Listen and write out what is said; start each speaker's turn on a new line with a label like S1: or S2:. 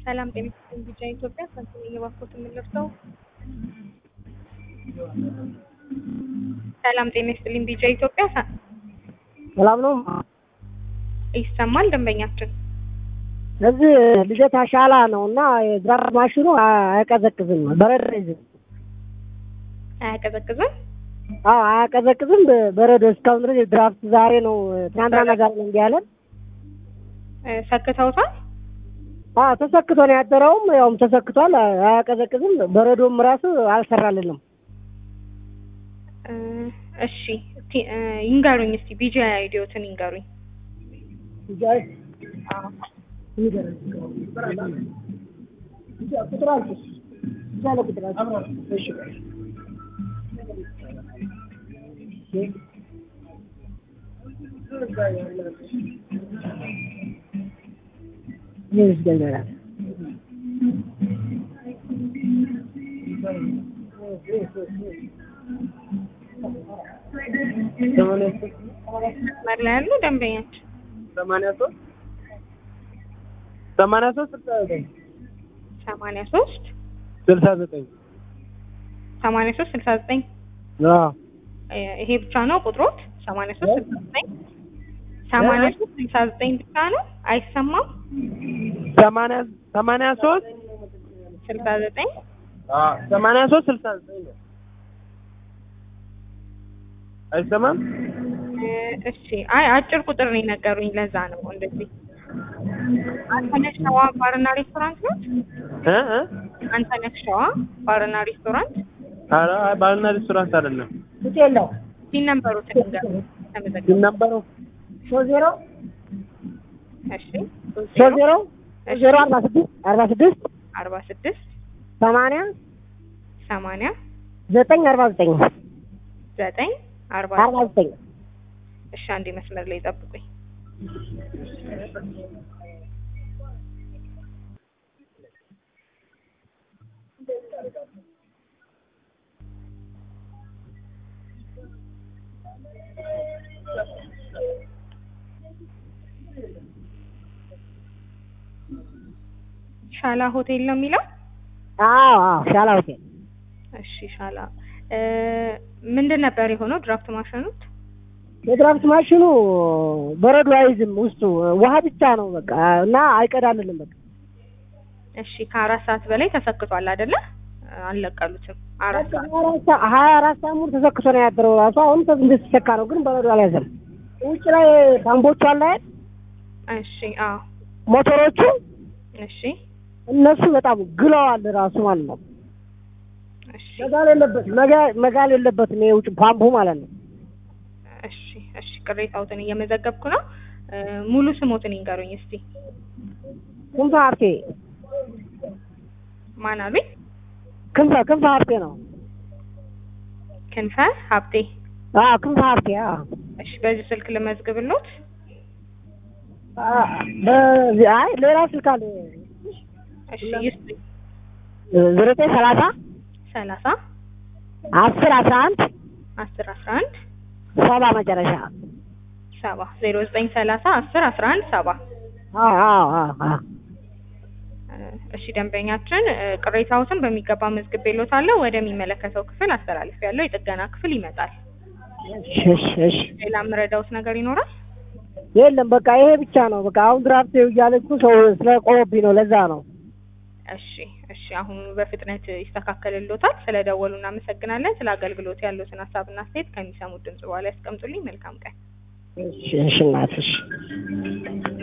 S1: ሰላም ጤና ይስጥልኝ ቢጫ ኢትዮጵያ ሳንቲም እየባኮት የምንለብሰው ሰላም ጤና ይስጥልኝ ቢጫ ኢትዮጵያ ሳ-
S2: ሰላም ነው።
S1: ይሰማል ደንበኛችን
S2: እዚህ ልደታ ሻላ ነው እና የድራፍት ማሽኑ አ- አያቀዘቅዝም፣ በረዶ ይዝም።
S1: አያቀዘቅዝም
S2: አዎ አያቀዘቅዝም፣ በ- በረዶ እስካሁን ድረስ የድራፍት ዛሬ ነው ትናንትናና ዛሬ ነው እንዲህ ያለን።
S1: እ፣ ሰክተውታል
S2: አዎ ተሰክቶ ነው ያደረውም፣ ያውም ተሰክቷል። አ- አያቀዘቅዝም፣ በረዶም ራሱ አልሰራልንም።
S1: እ፣ እሺ ቲ- እ፣ ይንገሩኝ እስቲ ቢጂ አይዲዮትን ይንገሩኝ መስመር ላይ ያሉ ደንበኛችን
S3: ሰማንያ ሶስት ሰማንያ ሶስት ስልሳ ዘጠኝ
S1: ሰማንያ ሶስት
S3: ስልሳ ዘጠኝ
S1: ሰማንያ ሶስት ስልሳ ዘጠኝ
S3: አዎ
S1: እ፣ ይሄ ብቻ ነው ቁጥሮት ሰማንያ ሶስት ስልሳ ዘጠኝ ሰማንያ ሶስት ስልሳ ዘጠኝ ብቻ ነው አይሰማም
S3: ሰማንያ ሰማንያ ሶስት
S1: ስልሳ ዘጠኝ
S3: ሰማንያ ሶስት ስልሳ ዘጠኝ ነው። አይሰማም?
S1: እ፣ እሺ አይ አጭር ቁጥር ነው የነገሩኝ ለዛ ነው እንደዚህ አንተነህ ሸዋ ባርና ሬስቶራንት ነው
S3: እ እ
S1: አንተነህ ሸዋ ባርና ሬስቶራንት
S3: ኧረ አይ ባልና ሬስቶራንት አይደለም።
S2: ሆቴል ነው
S1: ሲን ነበሩትን ንገሩ ተመዘገቡ
S3: ነበሩ
S2: ሶስት ዜሮ
S1: እሺ
S2: ሶስት ዜሮ ሶስት ዜሮ አርባ ስድስት አርባ ስድስት
S1: አርባ ስድስት
S2: ሰማንያ
S1: ሰማንያ
S2: ዘጠኝ አርባ ዘጠኝ
S1: ዘጠኝ አርባ
S2: አርባ ዘጠኝ
S1: እሺ አንዴ መስመር ላይ ጠብቁኝ ሻላ ሆቴል ነው የሚለው
S2: አዎ አዎ ሻላ ሆቴል
S1: እሺ ሻላ እ፣ ምንድን ነበር የሆነው ድራፍት ማሽኑት
S2: የድራፍት ማሽኑ በረዶ አይዝም፣ ውስጡ ውሃ ብቻ ነው በቃ እና አይቀዳልንም በቃ
S1: እሺ ከአራት ሰዓት በላይ ተሰክቷል አይደለ አልለቀሉትም አራት ሰዓት
S2: ሀያ አራት ሰዓት ሙሉ ተሰክቶ ነው ያደረው ራሱ አሁን እንደተሰካ ነው፣ ግን በረዶ አልያዘም። ውጭ ላይ ፓምፖቹ አለ አይደል
S1: እሺ አዎ
S2: ሞተሮቹ
S1: እሺ
S2: እነሱ በጣም ግለዋል ራሱ ማለት ነው።
S1: እሺ
S2: መጋል የለበትም መጋ- መጋል የለበትም ይሄ ውጭ ፓምፑ ማለት ነው።
S1: እሺ እሺ ቅሬታዎትን እየመዘገብኩ ነው እ፣ ሙሉ ስሞትን ይንገሩኝ እስቲ
S2: ክንፈ ሀብቴ
S1: ማን አሉኝ
S2: ክንፈ ክንፈ ሀብቴ ነው።
S1: ክንፈ ሀብቴ
S2: አዎ ክንፈ ሀብቴ አዎ
S1: እሺ በዚህ ስልክ ልመዝግብሎት
S2: አ- በዚህ አይ ሌላ ስልክ አለ
S1: እሺ ይስጡኝ
S2: ዘጠኝ ሰላሳ
S1: ሰላሳ
S2: አስር አስራ አንድ
S1: አስር አስራ አንድ
S2: ሰባ መጨረሻ
S1: ሰባ ዜሮ ዘጠኝ ሰላሳ አስር አስራ አንድ ሰባ
S2: አዎ አዎ አዎ አዎ
S1: እ፣ እሺ ደንበኛችን እ፣ ቅሬታዎትን በሚገባ መዝግቤሎታለሁ ወደሚመለከተው ክፍል አስተላልፌያለሁ የጥገና ክፍል ይመጣል
S2: እሺ እሺ እሺ
S1: ሌላ የምረዳውት ነገር ይኖራል
S2: የለም በቃ ይሄ ብቻ ነው። በቃ አሁን ድራፍት እያለች ሰው ስለቆመብኝ ነው። ለዛ ነው።
S1: እሺ እሺ አሁን በፍጥነት ይስተካከልሎታል ስለደወሉ እናመሰግናለን ስለ አገልግሎት ያሉትን ሀሳብና አስተያየት ከሚሰሙት ድምጽ በኋላ ያስቀምጡልኝ መልካም ቀን
S2: እሺ እሺ እናትሽ